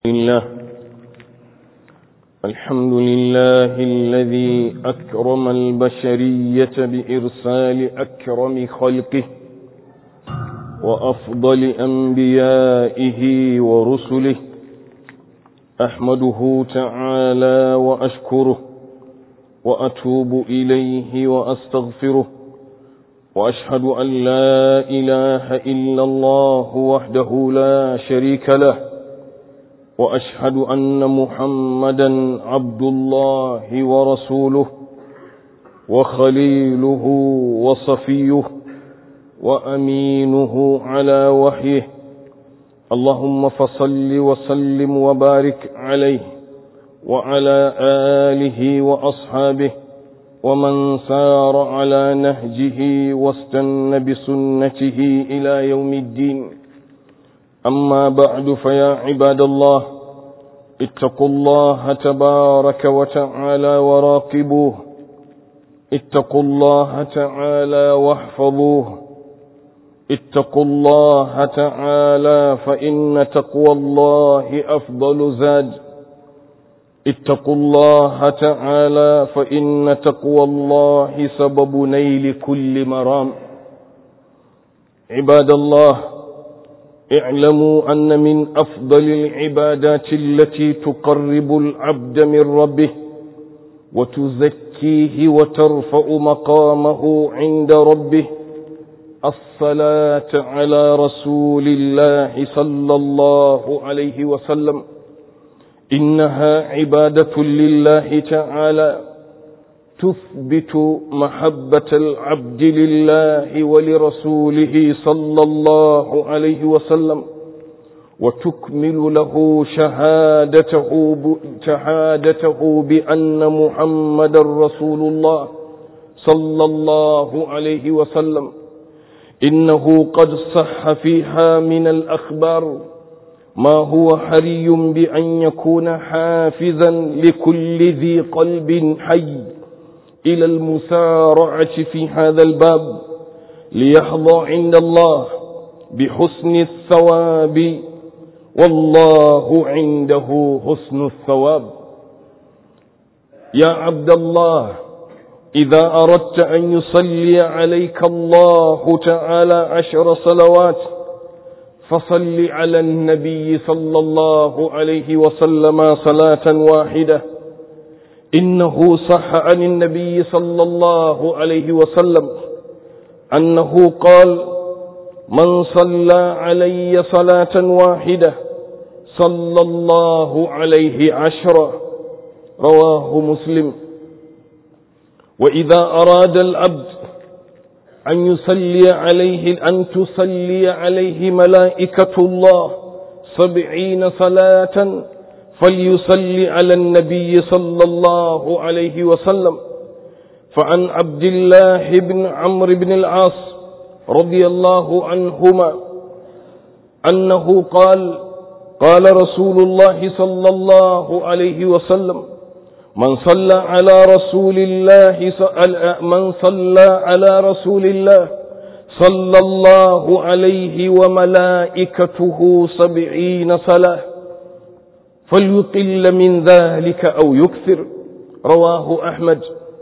لله الحمد لله الذي أكرم البشرية بإرسال أكرم خلقه وأفضل أنبيائه ورسله أحمده تعالى وأشكره وأتوب إليه وأستغفره وأشهد أن لا إله إلا الله وحده لا شريك له وأشهد أن محمدا عبد الله ورسوله وخليله وصفيه وأمينه على وحيه اللهم فصل وسلم وبارك عليه وعلى آله وأصحابه ومن سار على نهجه واستن بسنته إلى يوم الدين أما بعد فيا عباد الله اتقوا الله تبارك وتعالى وراقبوه اتقوا الله تعالى واحفظوه اتقوا الله تعالى فإن تقوى الله أفضل زاد اتقوا الله تعالى فإن تقوى الله سبب نيل كل مرام عباد الله اعلموا أن من أفضل العبادات التي تقرب العبد من ربه وتزكيه وترفع مقامه عند ربه الصلاة على رسول الله صلى الله عليه وسلم إنها عبادة لله تعالى تثبت محبة العبد لله ولرسوله صلى الله عليه وسلم وتكمل له شهادته شهادته بأن محمد رسول الله صلى الله عليه وسلم إنه قد صح فيها من الأخبار ما هو حري بأن يكون حافزا لكل ذي قلب حي إلى المسارعة في هذا الباب ليحظى عند الله بحسن الثواب والله عنده حسن الثواب يا عبد الله إذا أردت أن يصلي عليك الله تعالى عشر صلوات فصل على النبي صلى الله عليه وسلم صلاة واحدة إنه صح عن النبي صلى الله عليه وسلم أنه قال من صلى علي صلاة واحدة صلى الله عليه عشرا رواه مسلم وإذا أراد العبد أن يصلي عليه أن تصلي عليه ملائكة الله سبعين صلاة فليصلي على النبي صلى الله عليه وسلم فعن عبد الله بن عمرو بن العاص رضي الله عنهما أنه قال قال رسول الله صلى الله عليه وسلم من صلى على رسول الله من صلى على رسول الله صلى الله عليه وملائكته سبعين صلاة فليقل من ذلك أو يكثر رواه أحمد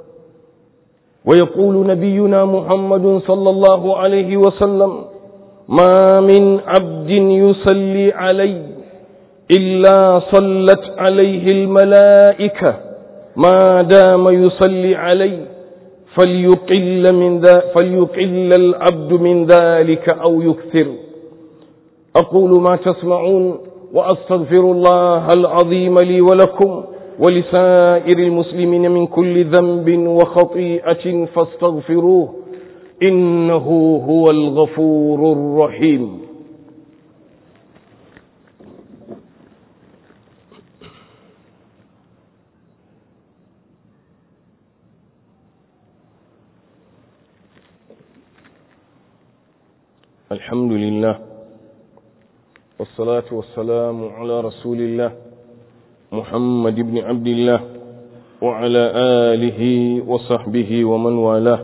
ويقول نبينا محمد صلى الله عليه وسلم ما من عبد يصلي علي إلا صلت عليه الملائكة ما دام يصلي علي فليقل من ذا فليقل العبد من ذلك أو يكثر أقول ما تسمعون وأستغفر الله العظيم لي ولكم ولسائر المسلمين من كل ذنب وخطيئة فاستغفروه إنه هو الغفور الرحيم الحمد لله والصلاة والسلام على رسول الله محمد بن عبد الله وعلى آله وصحبه ومن والاه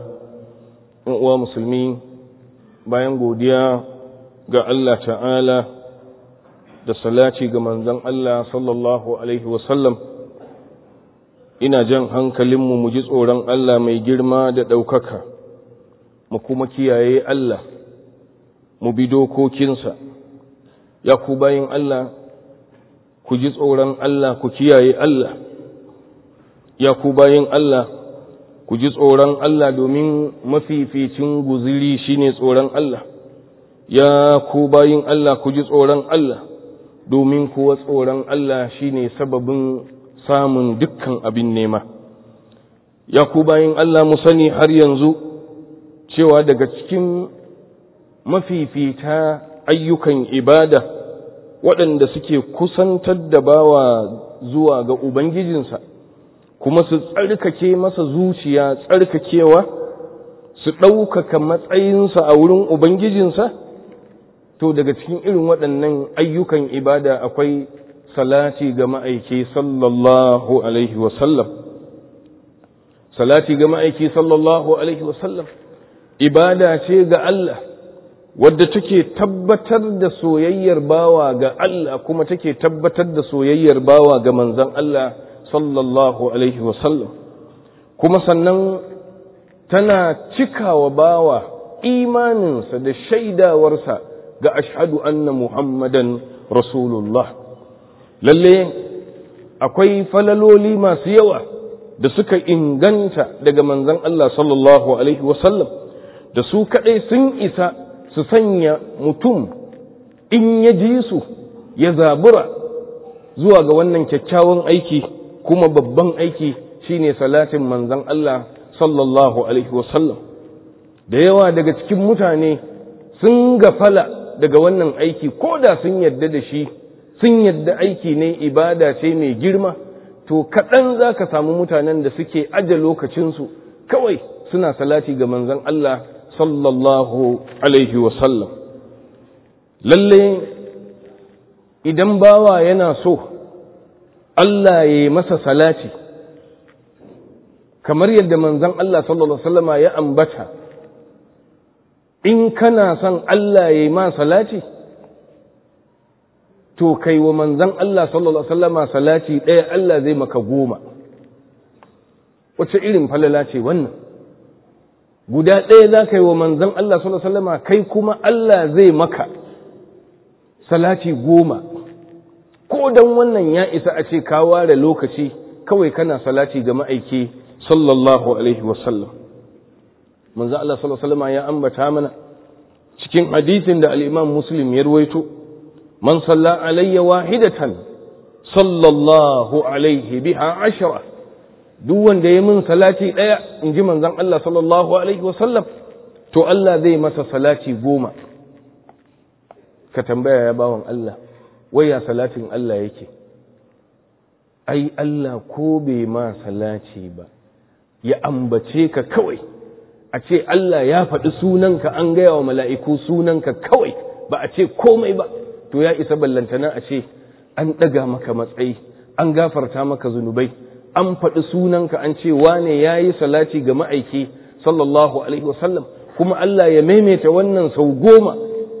ومسلمين bayan godiya ga Allah ta'ala da salati ga manzon Allah sallallahu alaihi wasallam ina jan hankalinmu mu ji tsoron Allah mai girma da ɗaukaka mu kuma kiyaye Allah mu bi dokokinsa ya ku bayin Allah ku ji tsoron Allah ku kiyaye Allah ya ku bayin Allah ku ji tsoron Allah domin mafificin guziri shine tsoron Allah ya ku bayin Allah ku ji tsoron Allah domin kuwa tsoron Allah shine sababin samun dukkan abin nema ya ku bayin Allah mu sani har yanzu cewa daga cikin mafifita ayyukan ibada waɗanda suke kusantar da bawa zuwa ga Ubangijinsa kuma su tsarkake masa zuciya tsarkakewa su ɗaukaka matsayinsa a wurin Ubangijinsa to daga cikin irin waɗannan ayyukan ibada akwai salati ga ma'aiki sallallahu alaihi wasallam salati ga ma'aiki sallallahu alaihi wasallam ibada ce ga Allah wadda take tabbatar da soyayyar bawa ga Allah kuma take tabbatar da soyayyar bawa ga manzon Allah sallallahu alaihi wasallam kuma sannan tana cikawa bawa imaninsa da shaidawarsa ga ashhadu anna muhammadan rasulullah lalle akwai falaloli masu yawa da suka inganta daga manzon Allah sallallahu alaihi wasallam da su kaɗai sun isa su sanya mutum in ya ji su ya zabura zuwa ga wannan kyakkyawan aiki kuma babban aiki shine salatin manzon Allah sallallahu alaihi wasallam da yawa daga cikin mutane sun gafala daga wannan aiki ko da sun yadda da shi sun yadda aiki ne ibada ce mai girma to kaɗan za ka samu mutanen da suke aje lokacinsu kawai suna salati ga manzon Allah sallallahu alaihi wasallam lalle idan bawa yana so Allah ya yi masa salati kamar yadda manzon Allah sallallahu alaihi wasallama ya ambata in kana son Allah ya yi ma salati to kai wa manzon Allah sallallahu alaihi wasallama salati ɗaya Allah zai maka goma wace irin falala ce wannan guda ɗaya za ka yi wa manzon Allah sallallahu alaihi wasallama kai kuma Allah zai maka salati goma ko dan wannan ya isa a ce ka ware lokaci kawai kana salati ga ma'aiki sallallahu alaihi wasallam manzo Allah sallallahu alaihi wasallam ya ambata mana cikin hadisin da al-Imam Muslim ya ruwaito man salla alayya wahidatan sallallahu alaihi biha ashra duk wanda ya min salati daya in ji manzon Allah sallallahu alaihi wasallam to Allah zai masa salati goma ka tambaya ya bawan Allah waya salatin Allah yake ai Allah ko bai ma salati ba ya ambace ka kawai a ce Allah ya faɗi sunanka an gaya wa mala'iku sunanka kawai ba a ce komai ba to ya isa ballantana a ce an ɗaga maka matsayi an gafarta maka zunubai an faɗi sunanka an ce wane ya yi salati ga ma'aiki sallallahu alaihi wasallam kuma Allah ya maimaita wannan sau goma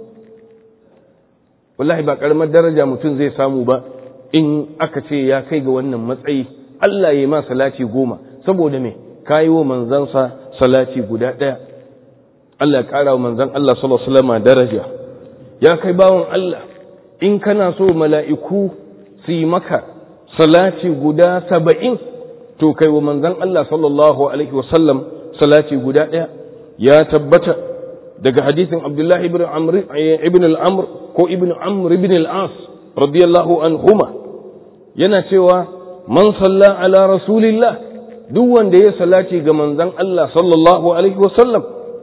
wallahi ba ƙaramar daraja mutum zai samu ba in aka ce ya kai ga wannan matsayi Allah ya yi ma salati goma saboda me kayi wa manzansa salati guda ɗaya Allah ya ƙara wa manzan Allah sallallahu alaihi daraja ya kai bawan Allah in kana so mala'iku su yi maka salati guda saba'in to kai wa manzan Allah sallallahu alaihi wasallam salati guda ɗaya ya tabbata daga hadisin Abdullah ibn Amr ibn al-Amr ko ibn Amr ibn al-As radiyallahu anhuma yana cewa man salla ala rasulillah duk wanda ya salati ga manzon Allah sallallahu alaihi wasallam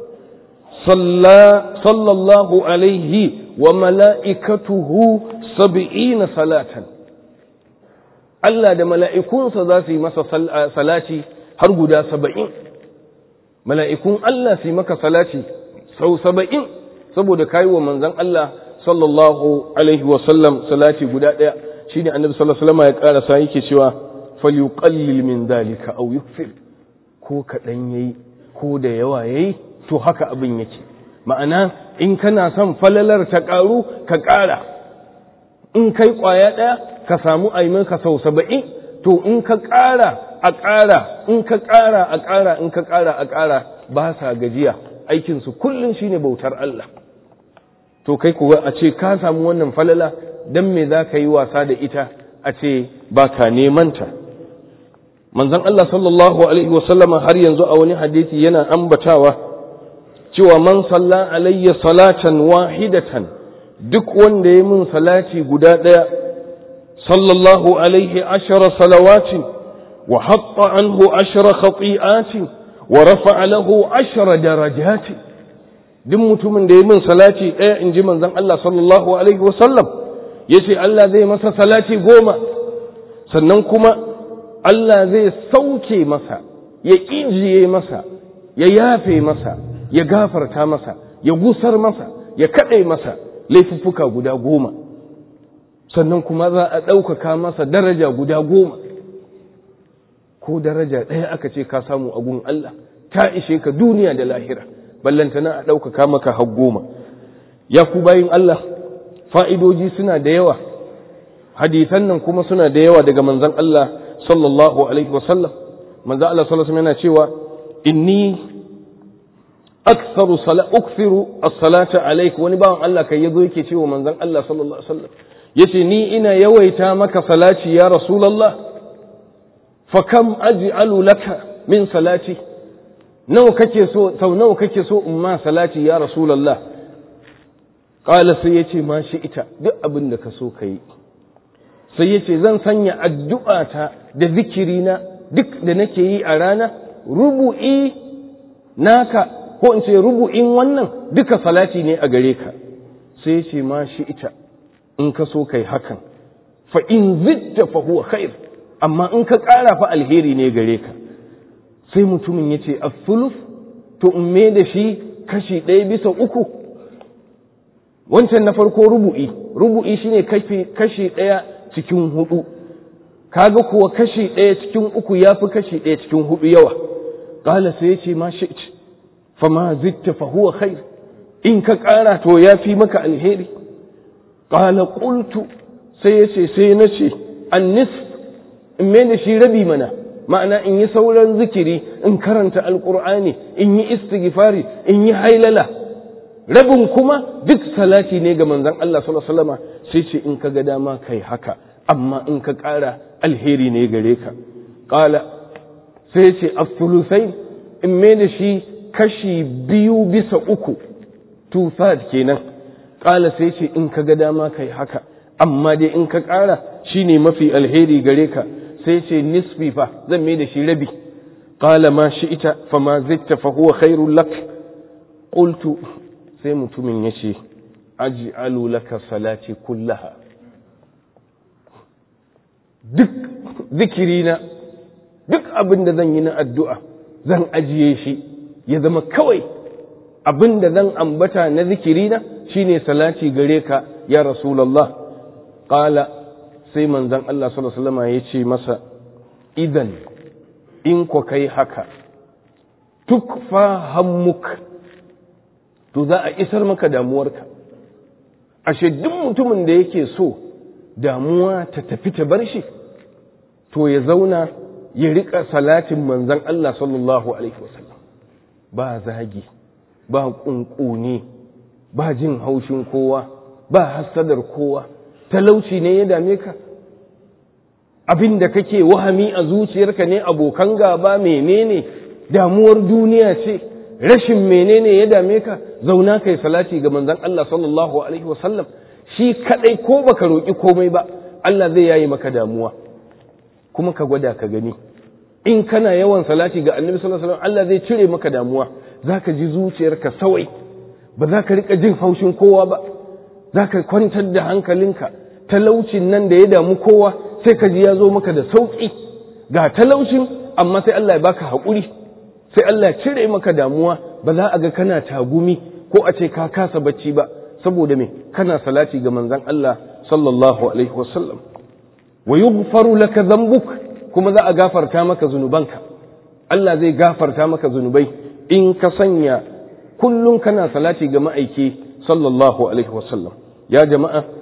sallallahu alaihi wa mala'ikatuhu sab'ina salatan Allah da mala'ikunsa za su yi masa salati har guda saba'in mala'ikun Allah su yi maka salati sau saba'in saboda kayi wa manzon Allah sallallahu alaihi wasallam salati guda ɗaya shi ne annabi sallallahu alaihi wasallam ya ƙarasa yake cewa falyuqallil min dalika aw yukfir ko kaɗan yayi ko da yawa yayi to haka abin yake ma'ana in kana son falalar ta ƙaru ka ƙara in kai ƙwaya ɗaya ka samu ka sau saba'in to in ka ƙara a ƙara in ka ƙara a ƙara in ka ƙara a ƙara ba sa gajiya aikinsu kullum shine bautar Allah to kai kuwa a ce ka samu wannan falala don me za ka yi wasa da ita a ce ba ka nemanta manzon Allah sallallahu alaihi wasallama har yanzu a wani hadisi yana ambatawa cewa man salla alayya salatan wahidatan duk wanda ya min salati guda ɗaya sallallahu alaihi ashara salawatin wa hatta anhu ashara khati'atin wa rafa'a lahu ashara darajatin duk mutumin da ya min salati ɗaya in ji manzon Allah sallallahu alaihi wasallam ya ce Allah zai masa salati goma sannan kuma Allah zai sauke masa ya ƙijiye masa ya yafe masa ya gafarta masa ya gusar masa ya kaɗe masa laifuffuka guda goma sannan kuma za a ɗaukaka masa daraja guda goma ko daraja ɗaya aka ce ka samu a gun Allah ta ishe ka duniya da lahira ballantana a ɗaukaka maka har goma ya ku bayin Allah fa'idoji suna da yawa hadisan nan kuma suna da yawa daga manzan Allah sallallahu alaihi wasallam manzan Allah sallallahu alaihi yana cewa inni aktharu sala ukthiru as-salata alayk wani bawan Allah kai yazo yake cewa manzan Allah sallallahu alaihi wasallam yace ni ina yawaita maka salati ya rasulullah fa kam aj'alu laka min salati nawa kake so sau nawa kake so in ma salati ya rasulullah qala sai yace ma shi ita duk abin da ka so kai sai yace zan sanya addu'ata da zikirina duk da nake yi a rana rubu'i naka ko in ce rubu'in wannan duka salati ne a gare ka sai yace ma shi ita in ka so kai hakan fa in zidda fa huwa khair amma in ka ƙara fa alheri ne gare ka sai mutumin ya ce asuluf to in me da shi kashi ɗaya bisa uku wancan na farko rubu'i rubu'i shine kashi ɗaya cikin hudu kaga kuwa kashi ɗaya cikin uku ya fi kashi ɗaya cikin hudu yawa ƙala sai ya ce ma shi fa ma zitta fa huwa khair in ka ƙara to ya fi maka alheri ƙala ƙultu sai ya ce sai na ce an in me da shi rabi mana ma'ana in yi sauran zikiri in karanta alkur'ani in yi istighfari in yi hailala rabin kuma duk salati ne ga manzon Allah sallallahu alaihi wasallam sai ce in ka ga dama kai haka amma in ka ƙara alheri ne gare ka qala sai ce as-sulusai in me da shi kashi biyu bisa uku two third kenan qala sai ce in ka ga dama kai haka amma dai in ka ƙara shine mafi alheri gare ka sai ce nisfi fa zan mai da shi rabi qala ma shi'ta fa ma zitta fa huwa khairul lak qultu sai mutumin yace aj'alu laka salati kullaha duk zikirina duk abin da zan yi na addu'a zan ajiye shi ya zama kawai abin da zan ambata na zikirina shine salati gare ka ya rasulullah qala sai manzan Allah sallallahu Alaihi ya ce masa idan in ku kai haka tukfa hammuk to za a isar maka damuwarka ashe duk mutumin da yake so damuwa ta tafi ta bar shi to ya zauna ya riƙa salatin manzan Allah sallallahu Alaihi wasallam ba zagi ba ƙunƙuni ba jin haushin kowa ba hassadar kowa talauci ne ya dame ka abin da kake wahami a zuciyarka ne abokan gaba menene damuwar duniya ce rashin menene ya dame ka zauna kai salati ga manzon Allah sallallahu alaihi wasallam shi kadai ko baka roki komai ba Allah zai yayi maka damuwa kuma ka gwada ka gani in kana yawan salati ga annabi sallallahu alaihi wasallam Allah zai cire maka damuwa zaka ji zuciyarka sawai ba za ka rika jin haushin kowa ba za ka kwantar da hankalinka talaucin nan da ya damu kowa sai ka ji ya zo maka da sauƙi ga talaucin amma sai Allah ya baka haƙuri sai Allah ya cire maka damuwa ba za a ga kana tagumi ko a ce ka kasa bacci ba saboda me kana salati ga manzon Allah sallallahu alaihi wasallam wa yughfaru laka dhanbuk kuma za a gafarta maka zunubanka Allah zai gafarta maka zunubai in ka sanya kullum kana salati ga ma'aiki sallallahu alaihi wasallam ya jama'a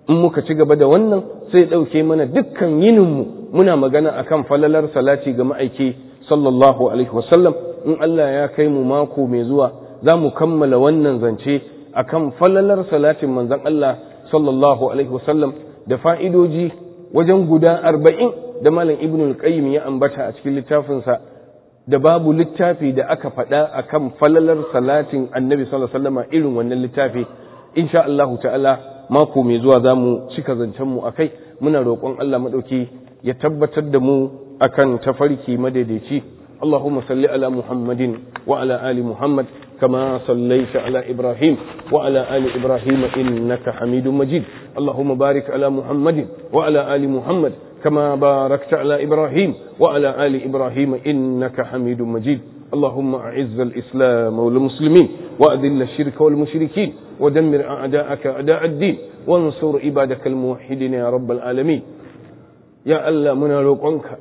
in muka ci gaba da wannan sai ɗauke mana dukkan yininmu muna magana akan falalar salati ga ma'aiki sallallahu alaihi wasallam in Allah ya kai mu mako mai zuwa za mu kammala wannan zance akan falalar salatin manzon Allah sallallahu alaihi wasallam da fa'idoji wajen guda arba'in da malam ibn al-qayyim ya ambata a cikin littafinsa da babu littafi da aka faɗa akan falalar salatin annabi sallallahu alaihi wasallam irin wannan littafi insha Allah ta'ala mako mai zuwa za mu cika zancen mu akai muna roƙon Allah madauki ya tabbatar da mu akan tafarki madaidaici اللهم صل على محمد وعلى آل محمد كما صليت على إبراهيم وعلى آل إبراهيم إنك حميد مجيد اللهم بارك على محمد وعلى آل محمد كما باركت على إبراهيم وعلى آل إبراهيم إنك حميد مجيد اللهم أعز الإسلام والمسلمين وأذل الشرك والمشركين ودمر أعداءك أعداء الدين وانصر عبادك الموحدين يا رب العالمين يا الله من روقنك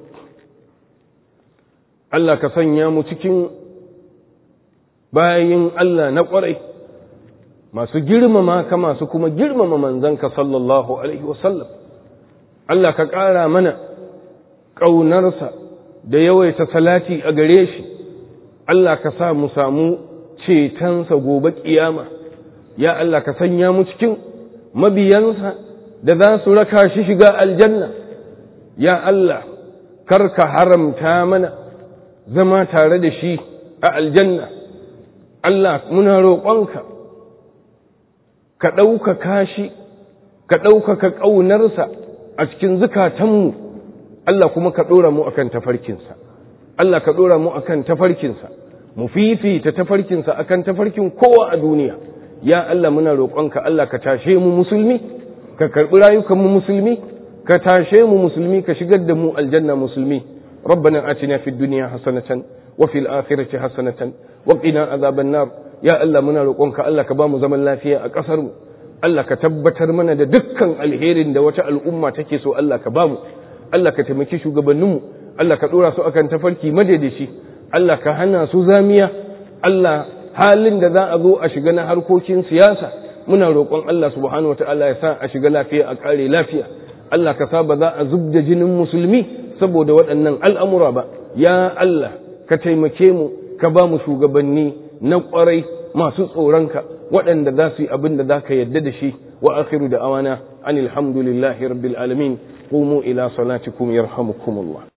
Allah ka sanya mu cikin bayin Allah na ƙwarai masu girmama ka masu kuma girmama manzanka sallallahu Alaihi wasallam. Allah ka ƙara mana ƙaunarsa da yawaita salati a gare shi, Allah ka sa mu samu cetonsa gobe ƙiyama, ya Allah ka sanya mu cikin mabiyansa da za su raka shi shiga aljanna, ya Allah kar ka haramta mana. zama tare da shi a aljanna Allah muna roƙonka ka ɗaukaka shi ka ɗaukaka ƙaunarsa a cikin zukatanmu Allah kuma ka ɗora mu akan tafarkinsa Allah ka ɗora mu akan tafarkinsa mu fifita tafarkinsa akan tafarkin kowa a duniya ya Allah muna roƙonka Allah ka tashe mu musulmi ka karɓi rayukanmu musulmi ka tashe mu musulmi ka shigar da mu aljanna musulmi ربنا آتنا في الدنيا حسنة وفي الآخرة حسنة وقنا عذاب النار يا الله منا roƙonka Allah ka bamu zaman lafiya a ƙasar mu Allah ka tabbatar mana da dukkan alherin da wata al'umma take so Allah ka bamu Allah ka taimaki shugabannin mu Allah ka dora su akan tafarki madaidaci Allah ka hana su zamiya Allah halin da za a zo a shiga na harkokin siyasa muna roƙon Allah subhanahu wataala ya sa a shiga lafiya a ƙare lafiya Allah ka sa ba za a zubda jinin musulmi saboda waɗannan al'amura ba, ya Allah ka taimake mu ka ba mu shugabanni na ƙwarai masu tsoronka waɗanda za su yi abin da za ka yadda da shi wa akhiru da awana an alhamdulillahi rabbil alamin qumu ila salatikum yarhamukumullah